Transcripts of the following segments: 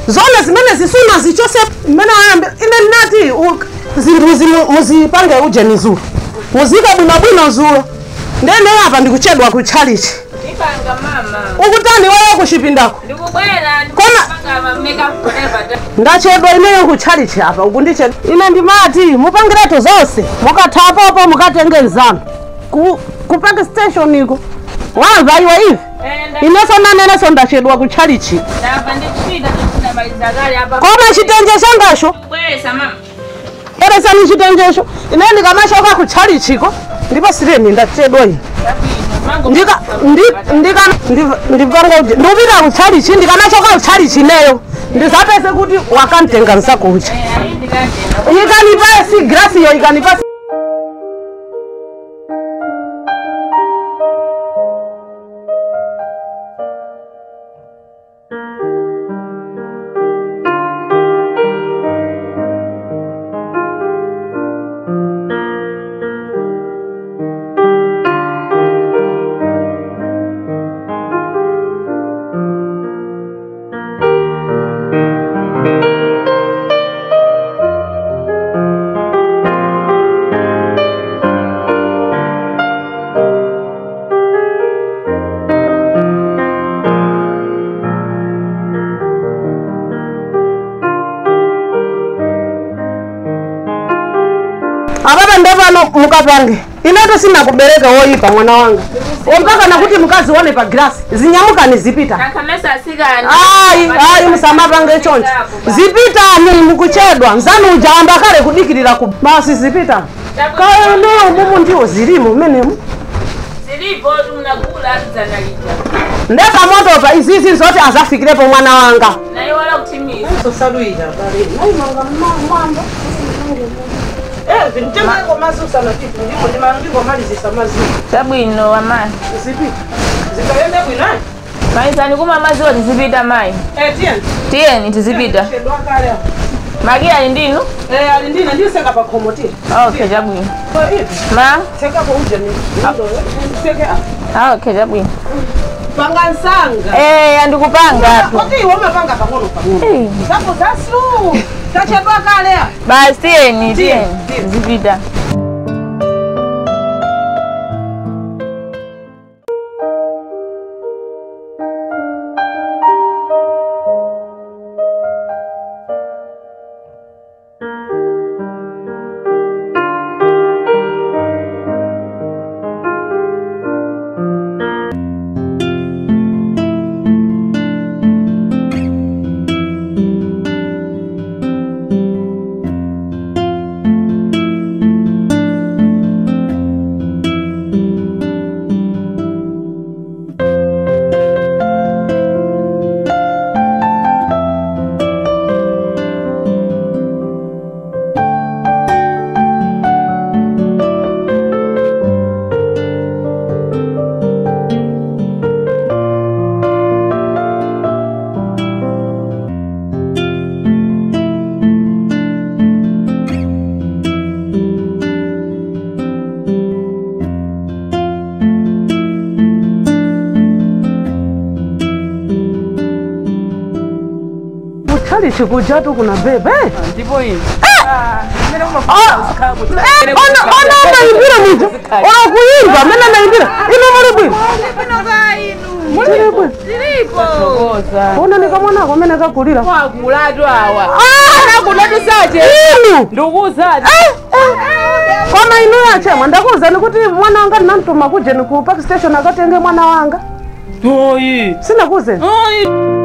zona zimene zisuna zichose mmene ayambe ine ndinati u- zinthu zimu- muzipange ujeni zulo muzike bwinobwino zulo ndene apa ndikuchedwa kutchalichi Ipanga mama. ukutani wewe kuchipindako Ndikubwera Koma- ndikupanga makeup forever. da. ndachedwa ineyo kutchalichi apa ukundichedwa ine ndimati mupangiretu zonse mukathapopo mukatenge nzanu ku, ku park station iko wamva iwe ivi Enda ineso naneneso ndachedwa kutchalichi ndapa ndikuchita ndinamaliza kale apa. koma chitenje changacho Bwesa mama. eresani chitenjecho ine ndikamachoka kutchalichiko ndipo sireni ndachedwa ine Mango. ndika ndi- ndika ndi- ndipanga kuti ndupita kutchalichi ndikanachoka kutchalichi ineyo ndisapese kuti wakantenga nsakucha Eh, ayi ndikandena. ikanipa si grasiyo ikanipa apapa ndapano mukapange ineto sina kubereka woyipa mwana wanga ompaka nakuti mukazione pa grasi zinyamukani zipita Nakamesa asikani. ayi ayi musamapange choncho zipitani mukuchedwa nzanu ujamba kale kudikirira ku basi zipitani kaeneyo mumu ndiwo zilimo menemu Zilipo tunakula zanalija. ndeka moto pa izizi zote azafikirepo mwana wanga Na hiyo wala kutimiza. osaluira vintemeko mazusa na titu ndipo ndingomalizisa maziwa Sabwino amai. zipita zikaende bwinayo Maisa nikuma maziwa tizipita mai. etieni Tiyeni tizipita. chedwa kale apo Magia ali ndinu? Eh, ali ndina ndiseka pa khomotiri Okay, chabwino. ko ivi Ma? tekapo ujeni teke Ah, okay, chabwino. panga nsanga Eh, andikupanga tu. koti iwe mapanga pang'ono pang'ono Eh, zapo zasu tachedwa kale a Basi tiyeni, Tiyeni, tiyeni. tiyeni. Tizipita. kuchali chikujatu kuna bebe Ndipo hivi. ona ona naimbira muja ona kuimba mena naimbira ino muli bwino muli bwino Koza. ona nikamwanako mene kakulira Kwakulatu awa. Ah! Kulatu saje. inu Ndukuzaje. koma inu yachemwa ndakuwuzani kuti mwana wanga ndinamtuma kujeni ku park station akatenge mwana wanga Toyi. sinakuwuzeni Oyi.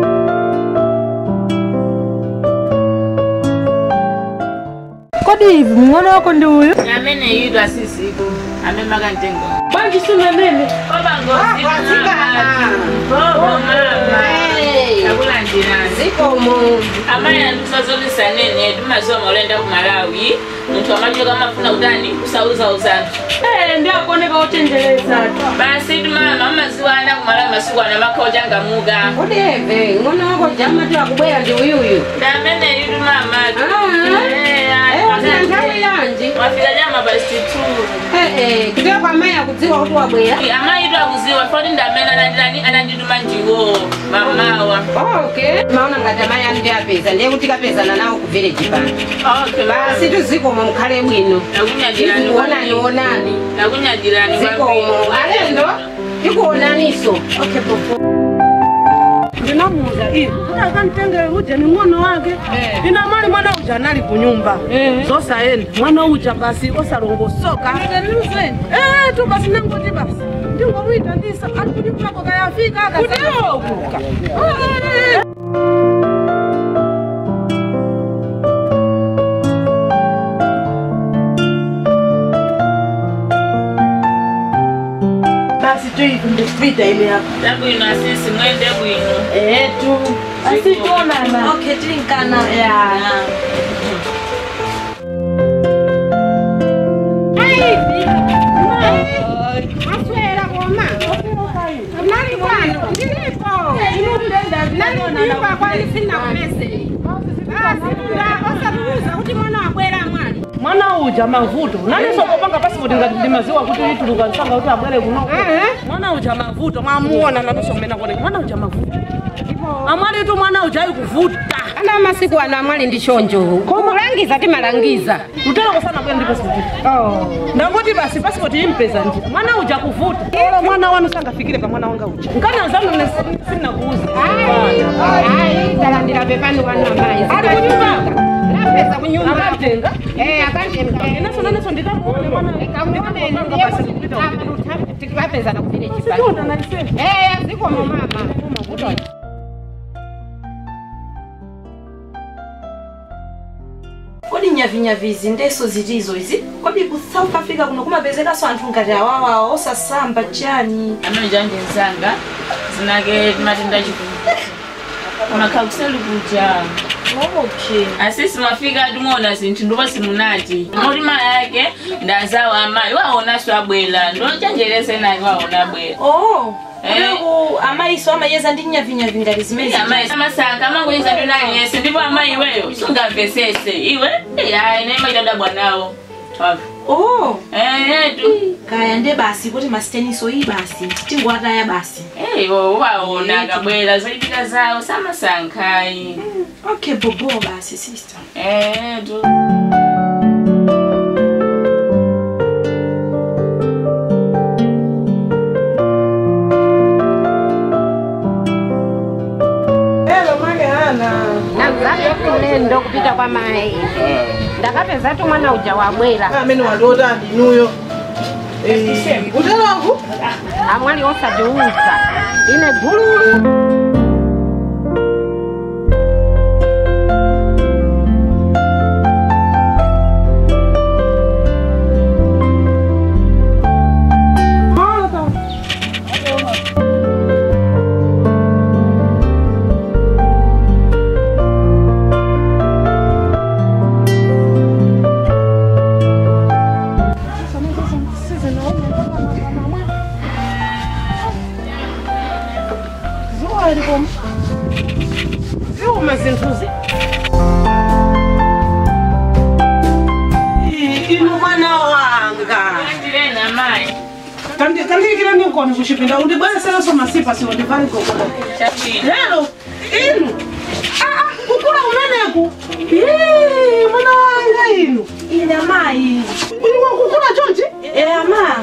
kodi hivi mng'ono wako ndi uyu Amene yidu asisiku. Amemaka ntengo. banji sunanene Koba ngozi. Bobo mama. Chakula njirani. amaya tusazolisa nene tumaziwa olenda ku malawi munthu amachoka amafuna kutani kusauzawuzana ndi akuoneka ochenjereza basi tumama amaziwa ana ku malawi masiku ano amakhoja muga Kodi eve, ng'ono wako jama tu akubwera ndi uyuyu. ndi amene yitu mama Ah. Eh, Eh, ayi. Mwafika nthawi yanji mwafika jama pasti two kuteka kwa mayi akudziwa kuti wabwera amayitu akuziwa foti ndamene anandilani- anandituma ndiwo mamawa okay maona ngati amayi anu ndi apeza ndiye kuti kapezana nawo ku village pano okay basi tuzikomo mukhale bwino nakunyagirani onani onani nakunyagirani zikomo alendo tikuonaniso okay popo ndinamuuza ivi kuti akanitengere uja ni mwana wake ina mali mwana uja anali kunyumba zosaenda mwana uja basi osalongosoka Eh, tu basi nangoti basi ndingomwita ndisa ali kuti mlako kayafika akakuka basi tu hivi ndipita ile hapa labwino asisi mwende bwino etu asituonana Okay, tilinkana. aswera koma nali kwano ndilipo nalipa kwani sina kumese osatuuza kuti mwana wabwera mwali mwana uja mavuto nanisokopanga pasipoti ngati ndi maziwa kuti ituluka nsanga kuti abwere kuno mwana uja mavuto mwamuona nanisomena kone mwana uja mavuto amwali tu mwana uja ayi kuvuta ana masiku ano amwali ndi chonjo kumulangiza timalangiza lutera kosana bwera ndi pasipoti ndangoti basi pasipoti impeza ndi mwana uja kuvuta olo mwana wanu sangafikire pa mwana wanga uja nkanazanu sinakuuza ayi talandira pepani wanu amayi ali kunyumba lapeza kunyumba akatenga Eh, akanjenga naso naneso ndikamuone mwana kamuone tikapeza na kuvile chipani Siona naisema Eh, azikomo mama kodi nyavinyavizi ndeso zilizo izi kodi ku south africa kuno kumapezekaso anthu ngati awawawa osasamba chani amene janje nsanga zinake matenda chikulu makhala kuseli kuja okay asisi mwafika atimuona zinthu ndipo simunati moti mayi ake ndazawo amayi waonaso abwera ndochenjerese nake waona abwera oh Eh. kuleku amayiso amayeza ndi nyavinyavi ngati zimene amayi amasanka amangoyeza ndinaliyese ndipo amayi iweyo sungamvesese iwe ayi naimaitadabwa nawo oh etu kaya nde basi kuti masiteniso iyi basi tingwataya basi eyo waona akabwera zoitika zawo samasankhayi okay bobo basi sister etu elo mali hana nazabe kulendo kupita kwa mayi ndakapeza tu mwana uja wabwera amene waliota ndinuyo utelangu amwali osatiuza ine gululu ziuma zinthuzi inu mwana wanga tirena mayi kandikira ninkoni kuchipinda undibweresereso masipa siwo ndivali gogoda chapina lero inu Ah, ah, kukula umeneku Ii, mwana wanga inu ine amayi uliwa kukula chonchi e ama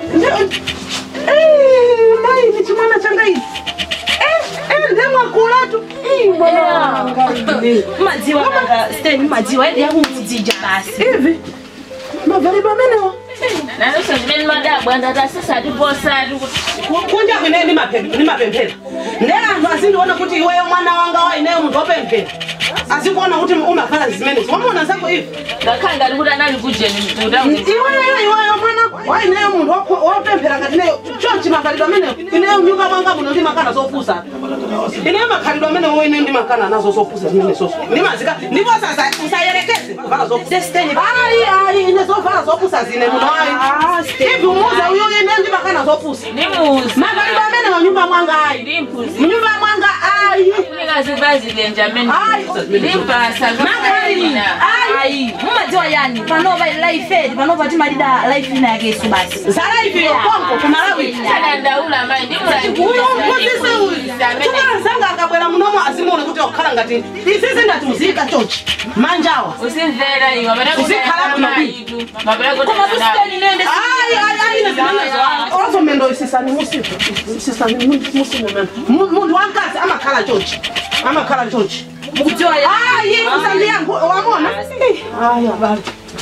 mayi ni chimwana changa ichi ndemwakulatu mwana wanga ine. madziwa kanga steni madziwa edi yakumudzija basi ivi mavalidwe amenewa nanonso zimene madabwa ndatasisati posati kuti kunja kwine nimapemphera nde anthu azindiona kuti iweyo mwana wanga wa ineyo munthu wopemphera azikuona kuti umakhala zimene wamona zako ivi ngakhale ngati kuti anali kujeni mkuta iweyo iweyo mwana wa ineyo munthu wokho- wopemphera ngati ineyo chonchi makhalidwe ameneyo ineyo nyumba mwanga muno ndimakana zofusa ineyo makhalidwe ameneyo ineyo ndimakana nazo zofusa zimene soso ndimazika ndipo sasa usayerekeze kuvala zofusa ayi ayi ine zovala zofusa zine muno ayi ivi umuze uyo ineyo ndimakana zofusa ndimuzi makhalidwe ameneyo nyumba mwanga ayi ndimpuzi mnyumba mwanga ayi kunika akazivazilenja amene Ayi, limpasa Makalina. ayi mumadziwa yani panopa life edi panopa timalida life ina yakeso basi zalaifiyo konko kumalawi adandaula mayi uyo mphunzise uyu chikala zanga akabwera munomo azimuone kuti wakhala ngati izizi ngati muzika chochi manjawa usimvera iwe Uzikhala kuno maitu koma kusiteni nende Ai, ai, ai, ine zimenezo ozomendo isisani musifu isisani musimu mendo munthu wankazi amakhala chochi amakhala chochi mukudziwa yani ayi usandi yangu wamona ayi abali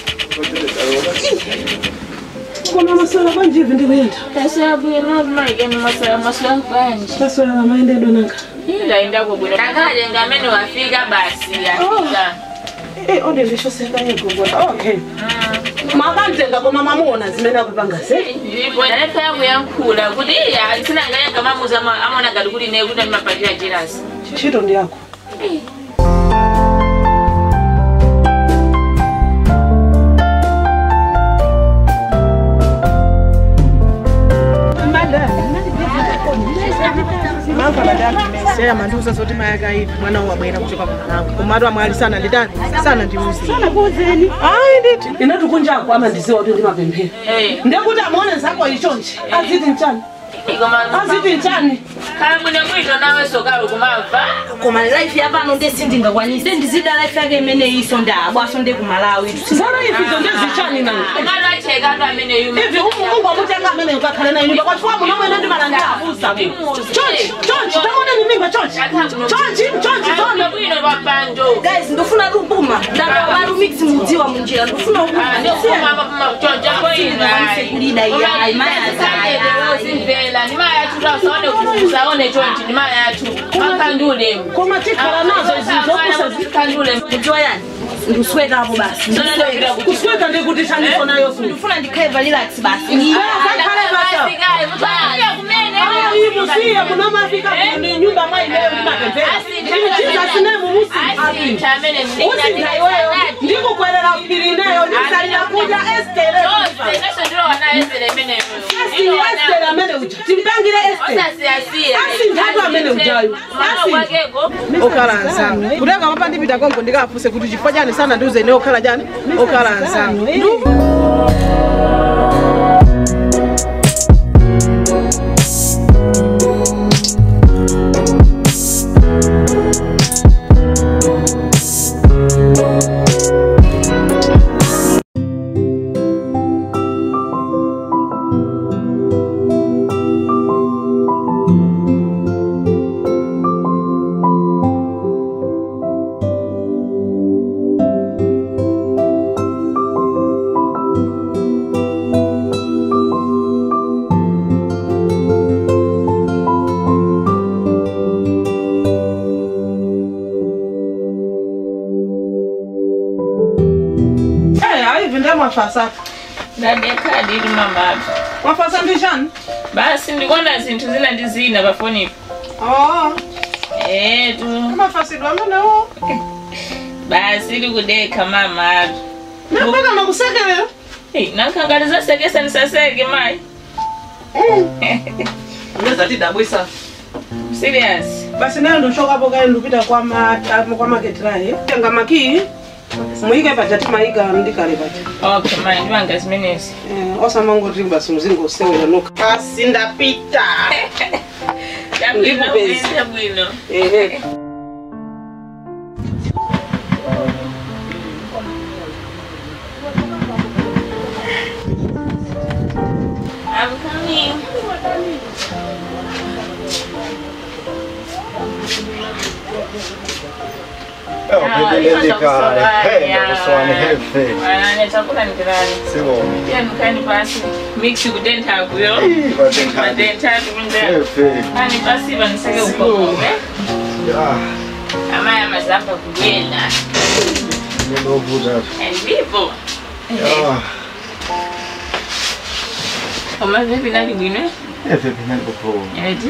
koma maswala kwanjivi ndikuyenda maswala kwanje maswala amaendedo nanga ndaendako bwino ndakalenga amene wafika basi afika Eh, ode ndishoseka yegogota okay makamtenga koma mamuona zimene akupanga se ndalefa yangu yankhula kuti iya sinangayenga mamuza amona ngati kuti ne kuti ndimapatira jirasi ntchito ndi yako seya mandiuza zoti mayaka ivi mwana wabwera kuchoka kumalawi kumatu amwali sana nditani sana ndiuze ayi nditi inetu kunjako amandiziwa kuti ndimapemphera ndekuti amuone zako ichonchi aziti mchani aziti mchani khala bwino bwino nawe sokalo kumamva koma life yapano nde sindingakwanise ndizida life yake imene iso ndabwaso nde kumalawi zala ifizo ndezichani nanga umalo acheka atu amene yuma ivi mungu amutenga amene ukakhale nayo nyumba kwachifuwa muno mwene ndimalanga abusa chonchi chonchi tamone mimimba chonchi chonchi chonchi bwino zona bwino papanjo guys ndofuna kupuma ndakawaru mix mudziwa munjira ndofuna kulida iya imayazaya usimvela ndimayathu usaone chonchi ndimayathu akhandule koma tikhala nazo zizokusa khandule mudziwa yani ndikuswekapo basi ndisweka kusweka ndikuti chandiso nayo futi ndifuna ndikhaiva relax basi ayi musiye munomafika ni nyumba maileyo ndimapemphera chizasinemu musi usinda iweyo ndikukwerera phiri neyo ndisalira kudya estere asini estere amene uja timpangire estere asindatu amene ujayo okhala anzanu kutenga papa ndipita konko ndikafuse kuti chifukwa chani sana ndiuze ine okhala chani okhala anzanu aivi ndemwafasa ndadekadiri mamatu mwafasa ndishani basi ndikuona zinthu zina ndi zina pafonipo etu mafasidwa amenewo basi likudekha mamatu napaka makusekerera nankhangali zasekesa ndisaseke mayi ngezatidabwisa serious basi nayo ndochokapo kaye ndikupita kwa ma- kwa maketirayi tenga makii muyike paja timayika ndikale paja okay mayi ndipanga zimenezi Eh, osamangoti basi mzingo usewera noka basi ndapita Ndabwino, Ndikupeza. uyende bwino ehe I'm coming. Wanane chakula nikirani. Pia nukani basi. Mix kudenta kuyo. Madenta kunde. Ani basi baniseke ukokombe. Amaya mazamba kugenda. Ndipo. Oma vipi nali bwino? Eti?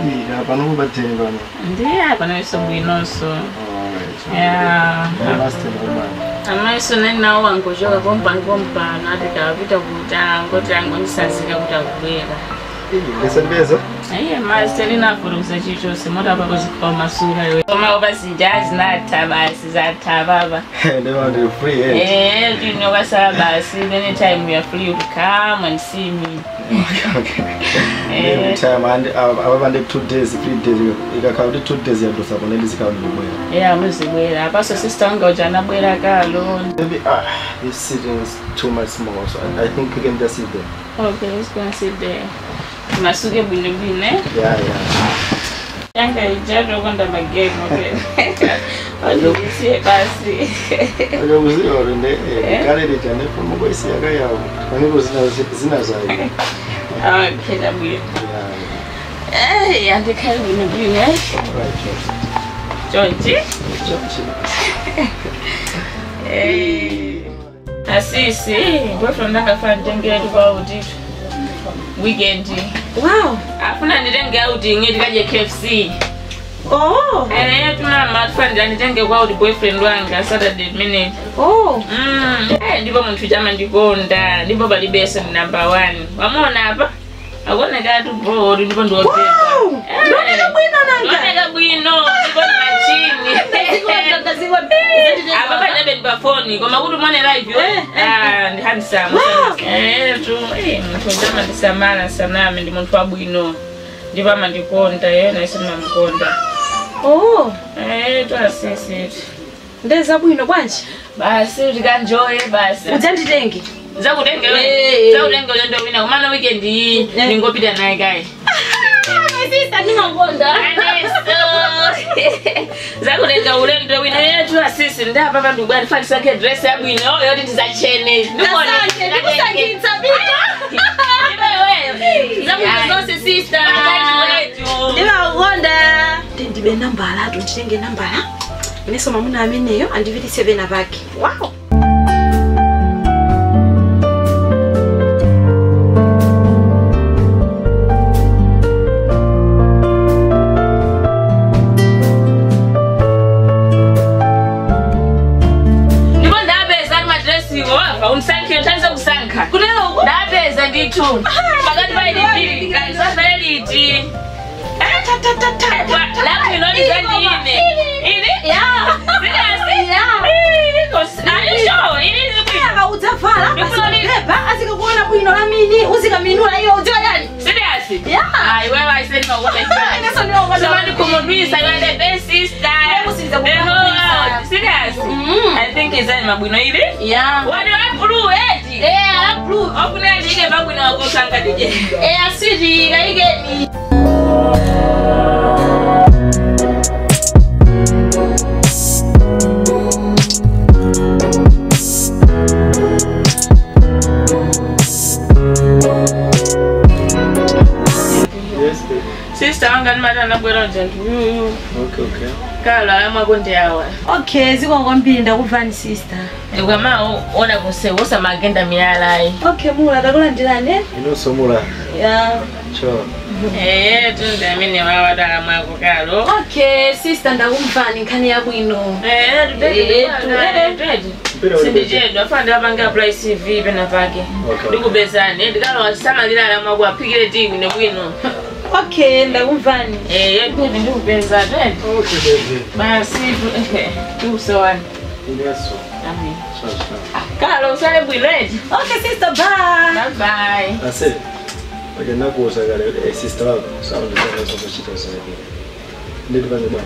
Ndiye apa nawiso bwinonso. Yeah. amaiso nenawo wangochoka kompa nkompano ati tawapita kuta ngoti angondisazika kuti akubwera ngesembezo Aiye masi telinafurukusa chichose motapa kuzikwa masura iwe koma opasija azinatha basi zatha baba ndema ndiri free eh Eh, tinokasala basi anytime we are free you come and see me every time and ababa ndi 2 days 3 days ikakhala kuti 2 days yadosa kona ndizikhala ndibwera yeah muzibwera apaso sister wanga uja anabwera kalo maybe ah this sitting is too much small so I, I think we can just sit there okay let's go and sit there masuke bwinobwino eh? yeah yeah yanga ijatokonda magame okay ozisiye basi akakuziva kuti nde kale lichane fomo kwaisiyaka yawo paneko zina zayo okay dabwino Eh, andikhali bwinobwino eh? George Eh, asisi boyfriend angafuna nditengere kwa utito weekend wow afuna nditenge auti ngeti kaje KFC oh eh tunama tufana nditenge kwa uti boyfriend wanga Saturday minute oh mm eh ndipo munthu chama ndikonda ndipo palibese ni number 1 wamona apa akuoneka tu bodi ndipo ndiopeza Wow! Ndioneka bwino nanga. ndioneka bwino ndipo ni machini apa pachabe ndi pafoni koma kuti umone live yo Eh, eh, ah ndi handsome Wow. eh tu eh munthu chama ndisamala saname ndi munthu wabwino ndipo amandikonda yena isi ndimamukonda oh eh tu asisi ndeza bwino bwanji basi tikanjoye basi udzanditenge zakutenge Eh. zakutenge ulendo wina kumana weekend iyi Eh. ningopita naye kaye sisa ndimakonda zakutenga ulendo wina yetu asisi ndapa pandu bwati fatisake dress yabwino oyo yoti tizacene Asante, ndikusangitsa bita. zabwino zonse sister ndimakonda ndibe nambala atu nditenge nambala ineso mamuna ameneyo andivitise vena pake wow ndipo ndapeza ali madresiwo apa unisankhe nthandize kusankha kunelo ndapeza ndithu pakati pailipili kalizafere liti labwino lizandine ili aisho ili zibwino udzavala Ndikufuna li- azikupepa azikakuona bwino lamini uzikaminula iyo udziwa yani serious Yeah. ayi wewe aiseni makuda Ineso ndimakonda Somebody kumudwisa kale best sister Kusiriza The whole kumudwisa. world. serious Mm. i think izani mabwino ili yeah wadi wa blue eti eh approve okuneli ike mabwino wakusanga dije eh asiri kaigeni yes baby sister wanga ndimati anabwera ujantu yuyu okay okay kalo alamwako ndi awa okay zikongo mbiri ndakuvani sister ukama ona kusewosa magenda miyalayi okay mula takulandirane inosomula yeah sure eye tunde amene wawada alamwako kalo okay sister ndakumvani nkhani yabwino sindichedwa fana ndapanga apply cv pena pake Okay. ndikupezani ndikalowa samalira alamwako aphikire ti bwino bwino okay ndakumvani eye kuti ndikupeza twedi okay baby basi tikusowani ineso amen sure sure kalo usale bwino eti okay sister bye bye ase oja nakuuza kale eh, sister wako saundisanazokuchita zake nditi pane bwana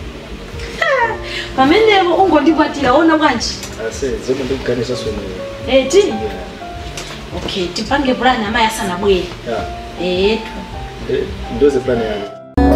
pamenepo ungondikwatira ona bwanji ase zomwe ndikuganisa swemweyo eti yeah okay tipange pulani amayi asanabwere yeah etu Eh, ndoze plan yake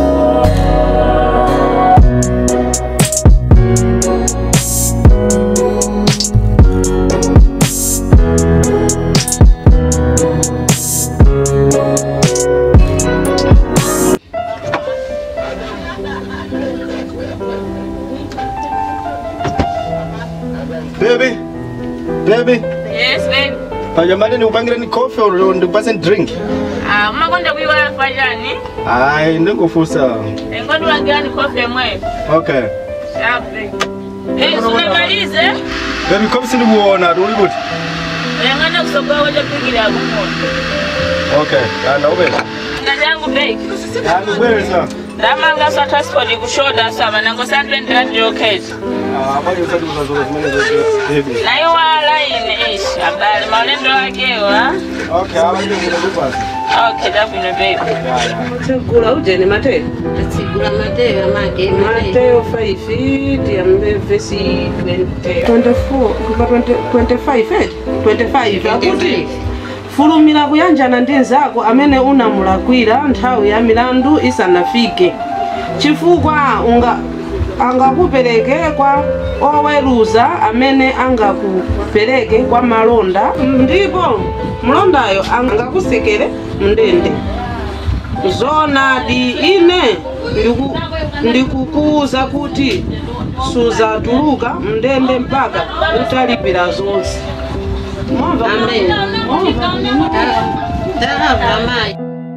Baby, baby, yes babe pajamani nikupangire ni coffee or ndikupase drink? ah umakonda kuiwala fajani Ayi, ndingofusa. engodi wagani kofi emwe Okay. shape eh sunamalize Baby, coffee sindikuona, uli kuti? engana kusogoa wacha pikira kumona Okay, anda ubeza. break Andibweza. ndamanga sa transport kushoda saba nango sandwendera ndiyokheza Ah, bali usati kuzazoka zimene zote. Baby. naye walaine ishi abali maulendo akewo ha Okay, abandi ngikupasa. okay dabwino baby tegula ujeni mateyo atsigula mateyo amake mateyo 5 tiyambe vesi 20 24 kuva 20 25 eh? 25 akuti fulumira kuyanjana ndi nzako amene unamulakwira nthawi ya milandu isanafike chifukwa unga angakupereke kwa oweruza amene angakupereke kwa malonda ndipo mlondayo angakusekere mndende zonadi ine ndiku- ndikukuwuza kuti suzatuluka mndende mpaka utalipira zonse Mwamva? Amen. Mwamva? ndamva mayi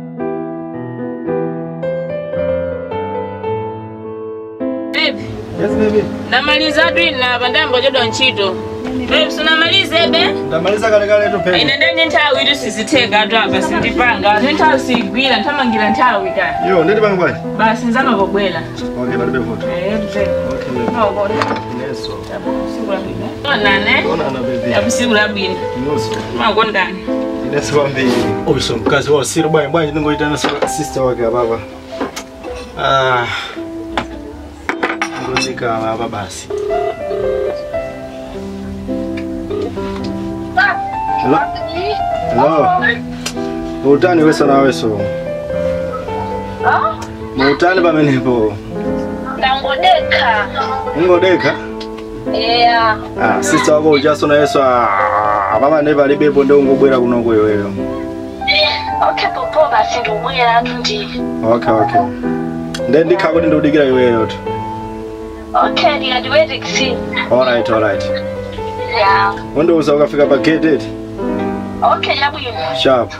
baby Yes, baby. ndamaliza twina apa ndambochedwa ntchito baby sunamalize be Ndamaliza kale kale to pay. ine ndenye nthawi itu sizitheka atu apa sindipanga ne nthawi sigwira nthamangira nthawi ka Yo, ndeti pangu bwaji. basi nzamavobwera Okay, palibe foto. Eh, tute. Okay, baby. Maokola. Neso. Siku la bwino. Onane. Ona na baby. Yabu siku la bwino. Neso. Makondani. Neso kwambiri. Obiso mkazi wa siri bwayi bwayi ndingoita na sister wake baba. Ah. Ngozika baba basi. Hello. Hello. Utani weso na weso. Muutani pamenepo. Ndangodeka. Ungodeka? Yeah. Ah, sister wako ujaso na yeso ah, baba neva libepo ndio ungobwera kunoko iweyo. Okay, popo basi ndobwera atu ndi. Okay, okay. Then ndikha kuti ndikudikira iweyo tu. Okay, ndikadiwete kusini. Alright, alright. Yeah. Undiuza ukafika pa gate eti. Okay, yabwino. Sharp.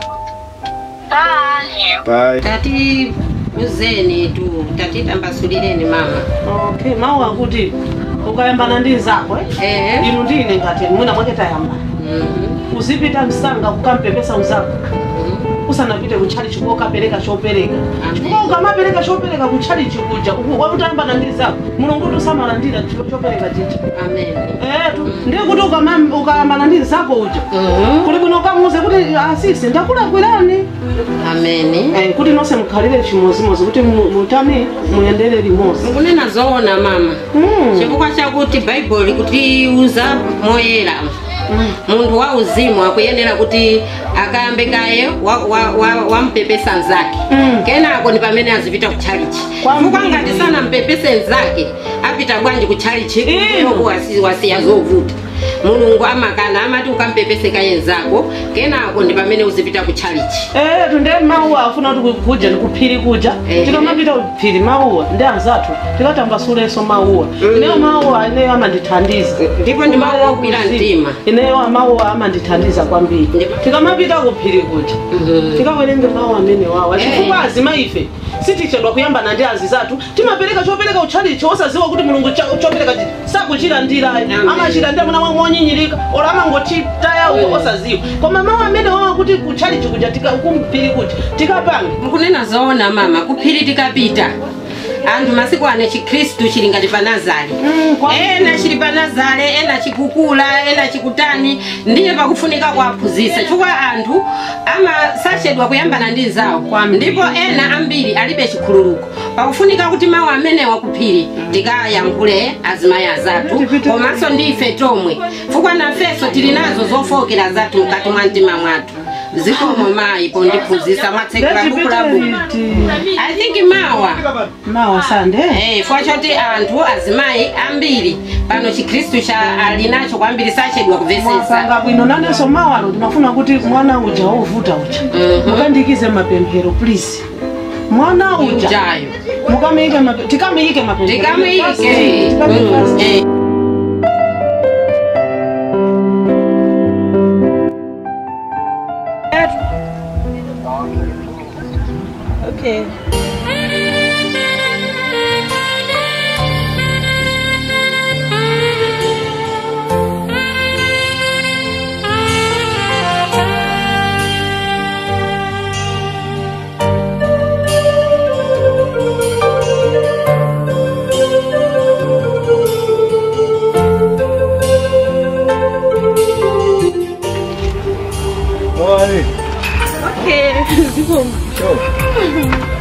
Bye. Bye. tati uzeni tu tati tambasulireni mama okay mawu akuti ukayambana ndi nzako eh? eh inu ndine ngati mwina mwake tayamba mhm, uzipita msanga kukampepesa uzako mhm. usanapite kutchalichi kokapereka chopereka Amen. chifukwa ukamapereka chopereka kutchalichi kuja wakutayambana ndi zako mulungu tusamalandira chopereka chicha amen etu ndiye kuti ukama- ukayambana ndi zako uja Mhm, kuli bwino ukamuze kuti asisi ndakulakwirani ameni Eh, kuti nonse mukhalire chimozimozi kuti mu- mutani muyendere limodzi nkunena zoona mama Mm. chifukwa chakuti bhaibholi kutiuza moyera munthu wa uzimu akuyenera kuti akayambe kaye wampepesa wa, wa mzake Mm. kenako ndi pamene azipita kutchalichi Kwambiri. chifukwa ngati sanampepese mzake apita bwanji kutchalichi Ino. kuko wasiya zovuta mulungu amakana amati ukampepese kaye mzako kenako ndi pamene uzipita kutchalichi Eh, tunde mauwa afuna kuti kuja ndikuphiri kuja Ehe. tikamapita kuphiri mauwa ndi anzathu tikatambasuleso mauwa ineyo mauwa ineyo amandithandiza ndipo ndi mawu ogwira mtima ineyo amauwa amandithandiza kwambiri Ndipo- tikamapita kuphiri kuja Mhm. tikawerenge mawu amene wawa Eh. chifukwa azima ife sitichedwa kuyambana ndi azi zathu timapereka chopereka utchalichi osaziwa kuti mulungu cha- chopereka chi sakuchilandira Amen. amachita ndi amuna monyinyirika ora amangochitaya uko osaziwa koma mawu amene wawa kuti kutchalichi kuja tika- kumphiri kuja tikapanga mukunena zoona mama kuphiri tikapita anthu masiku ano chikhristu chili ngati pa nazare Mm, kwa- ena chili pa nazare ena chikukula ena chikutani ndiye pakufunika kuwaphunzitsa chifukwa anthu amasachedwa kuyambana ndi nzawo ndipo ena ambiri alibe chikhululuko pakufunika kuti mawu amenewa kuphiri tikayankhule azimayi azathu komanso ndi ife tomwe chifukwa nafenso tili nazo zofokera zathu mkati mwa mtima mwathu zikomo mayi pondiphunzitsa mwatsekula buku la buku i think mawa mawa sande Eh, fwa choti anthu azimayi ambiri pano chikhristu cha ali nacho kwambiri sachedwa kumvetsetsa mwapanga bwino nanenso mawalo ndimafuna kuti mwana uja wovuta uja Mhm. mukandikize mapemphero please mwana uja ujayo mukamuyike mape- tikamuyike mapemphero tikamuyike Tikamuyike Mm, first. eh. Okay.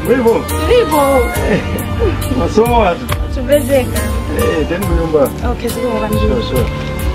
Mlipo? Tulipo. Masomo watu. Tupezeka. Eh, tena kunyumba. Okay, ziko kwa Sure, sure.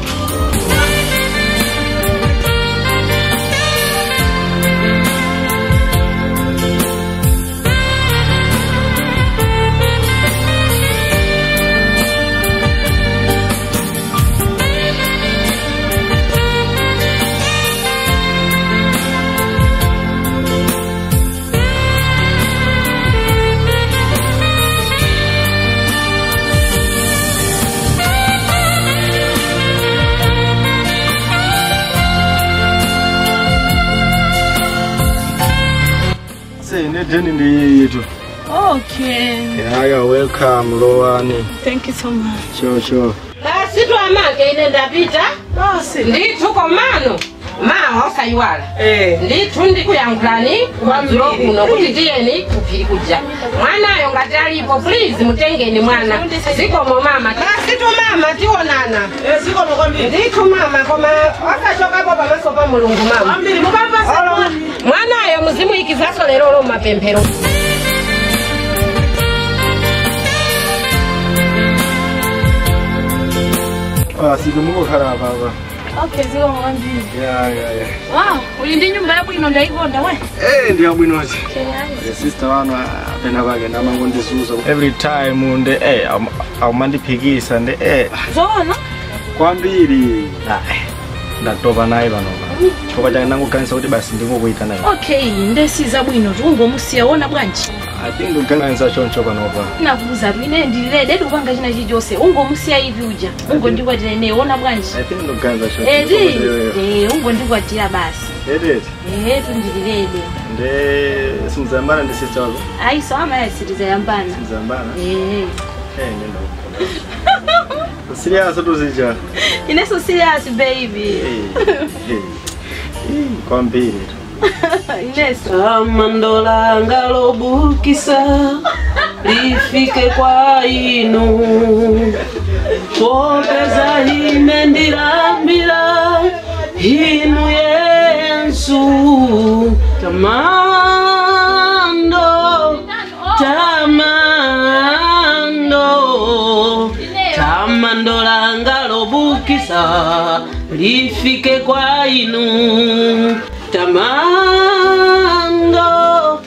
Say, neteni ndi yetu. Okay. Yaya, welcome, Lowani. Thank you so much. Sure, sure. basi twamake ine ndapita basi ndithu komano mawa osayiwala eh ndithu ndikuyankhulani kumadzulo kuno kuti tiyeni kuphiri kuja mwanayo ngati alipo please mutengeni mwana zikomo mama basi tu mama tionana eh zikomo kwambiri ndithu mama koma akachokapo pamaso pa mulungu mama kwambiri mukapasa Olo, mwanayo muzimuyikizaso lero lo mapemphero Ah, sikumukukhala baba. Okay, ziko kwa kwambiri. Yeah, yeah, yeah. Wow, uli ndi nyumba yako ino ndaikonda we. Eh, ndiyabwinozi. Kenyazi. The sister wanu apena kwake ndamangondisuza. Every time nde eh aumandiphikisa nde eh Zoona? kwambiri. Ah, ndatopa naye panopa. Chifukwa chake nangoganisa kuti basi ndingokuita naye. Okay, ndesiza bwino tungomusiya wona bwanji. I think ndikuganisa choncho panopa. Nakubuza tu ine ndililede kupanga china chilichonse ungomusiya hivi uja ungondikwatira ine wona bwanji. I think ndikuganisa choncho. Edi, Edi. eh ungondikwatira basi. Edi. Eh tundililede. Nde simzambana ndi sister wako. Ayi so amayasiriza yambana. Simzambana. Eh. Eh, nenda. Serious tuzija. Ineso serious baby. Eh. Eh. Kwambiri tu. Ineso. amandola ngalobukisa lifike kwa inu popeza ine ndilambira inu yensu tamando tamando tamandola ngalobukisa lifike kwa inu tamando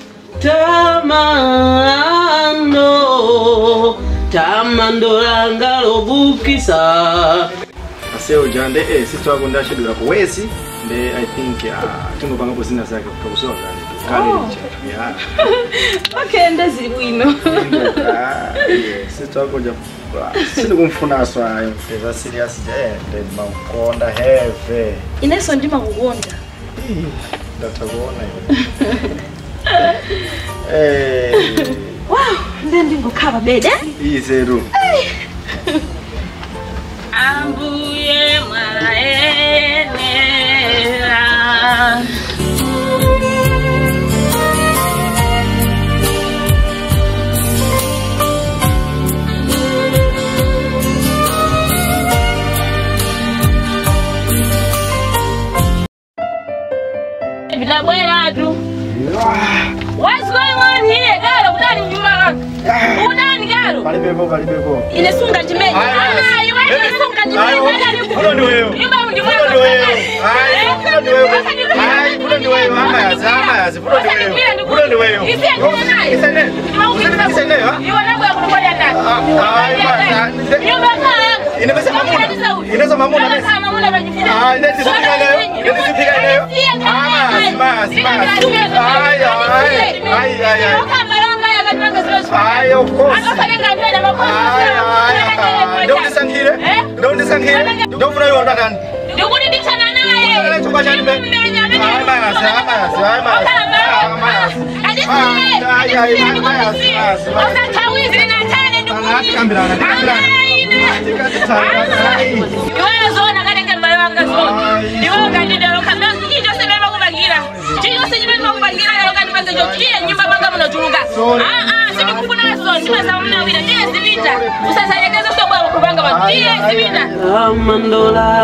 tamando tamandola ngalobukisa aseo jande eh sister wako ndashidura ku wesi nde i think uh, tingopanga kusina zake kutokusowa kale kale Oh. yeah Okay, ndezili bwino. Ah, yeah, sister wako ja sindikumfunaso ayo eza serious je nde makonda heve Ineso ndimakukonda. ndatakuona eh Wow, nde ndingokhala bede. izeru ambuye mwaenera vinabwera tu What's going on here? Galo, kudani nyuma yako? Kudani galo? palipepo palipepo Inesunga chimenya. Ah, iweje isunga Ayo, huyo ni wewe. Nyumba mji Huyo ni wewe. Ai, huyo ni wewe. Ai, huyo ni wewe. Ama yazi, ama yazi. Huyo ni wewe. Huyo ni wewe. Isene. Isene, ha? Ai, bana. Inaweza mamuna. Inaweza mamuna. Ah, inaweza sipika leo. Inaweza sipika leo. Ama yazi, ama yazi, ama yazi. Ai, ai, ai, ai, ai. Ai, of course. Ai, ai, ai. Ndio unisankhire. Ndio unisankhire. Ndio ufuna iwe unataka ndikudiditsana naye chumba cha nime. Ai, ama yazi, ama yazi, ama yazi. Ama yazi. Ai, ai, ai, ama yazi, ama yazi, ama yazi. osathawizi natane Angatikambirana, tikambirana. Ai. iweyo zona kanenge mbale wanga zona iweyo kandidalo kambe chichose bema kupangira chichose chimene kupangira lero kandipange chochiye nyumba panga munotuluka aa sindikufunaso ndimazama munawira tiye zipita usasayekeze sobwabo kupanga pano tiye zipita amandola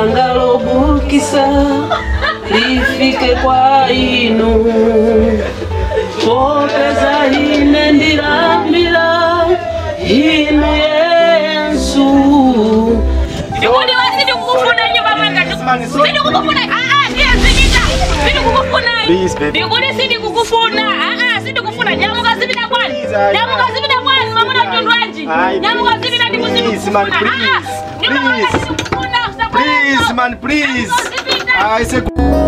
ngalobukisa lifike kwa inu popeza ine ndilambira inu yesu Ndikuti wasidi kukufuna nyumba mwanga. Sidi kukufuna. Ah ah, ndiye zidika. Sidi kukufuna. Please, baby. Ndikuti sidi kukufuna. Ah ah, sidi kufuna. Nyamuka zibida kwani. Please, I- Nyamuka zibida kwani. Mamuna mtundwaji. I- Nyamuka zibida ndi kusidi Please, man, kukufuna. Ah ah. please. Nyumba mwanga Please. sidi kukufuna. Please, man, please. I say.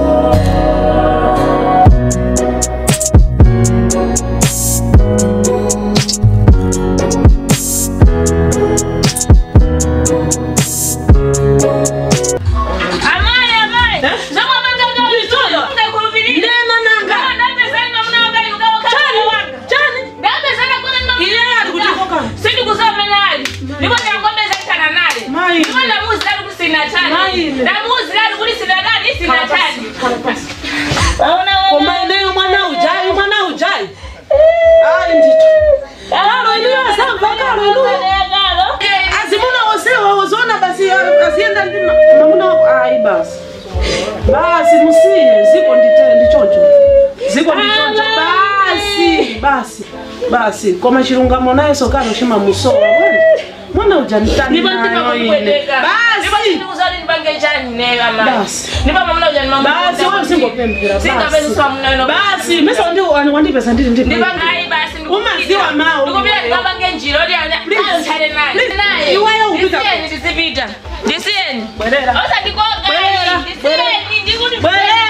Amai, amai. Zama mwanga gawa vizuri. Ndakurubiria. Nena nanga. Kama ndape sana mamuna wangai ugawa kama wanga. chani Ndape sana kuna mamuna. Iye ali kuchoka. Sidi kusoma nali. Ndipo nyangombe za chana nali. Mai. Ndipo ndamuzi lali kusina chani. Mai. Ndamuzi lali kulisina nani sina chani. Waona koma ineyo mwana ujayi mwana ujayi ayi ndito kalo iliyo asamva kalo iluyo azimuna wosewa wozona basi asienda ndi ma- mamuna wako ayi basi basi musiye ziko ndite ndichocho ziko ndichocho basi basi basi koma chilungamo naye sokano chimamusowa bwana mwana uja nditani Ndipo ndipo nayo ine kukwedeka. Ndipo basi ndikuzali nipange chani neyo amai. Basi. Ndipo mamuna uja nimamuna. basi wewe usingopembera Singapeza swa muna ino. basi mesa ndi wandipesa ndili ndi Ndipo ngai basi ndikupita. Umaziwa mawu, Ndikupita iweyo. ndikapange njiro ndi ana. Ayo chale naye. Please. Naye. Iweyo upita. Ndisiyeni ndisipita. Ndisiyeni. Bwerera. Osa ndikoga. Bwerera. Ndisiyeni ndikuti. Bwerera.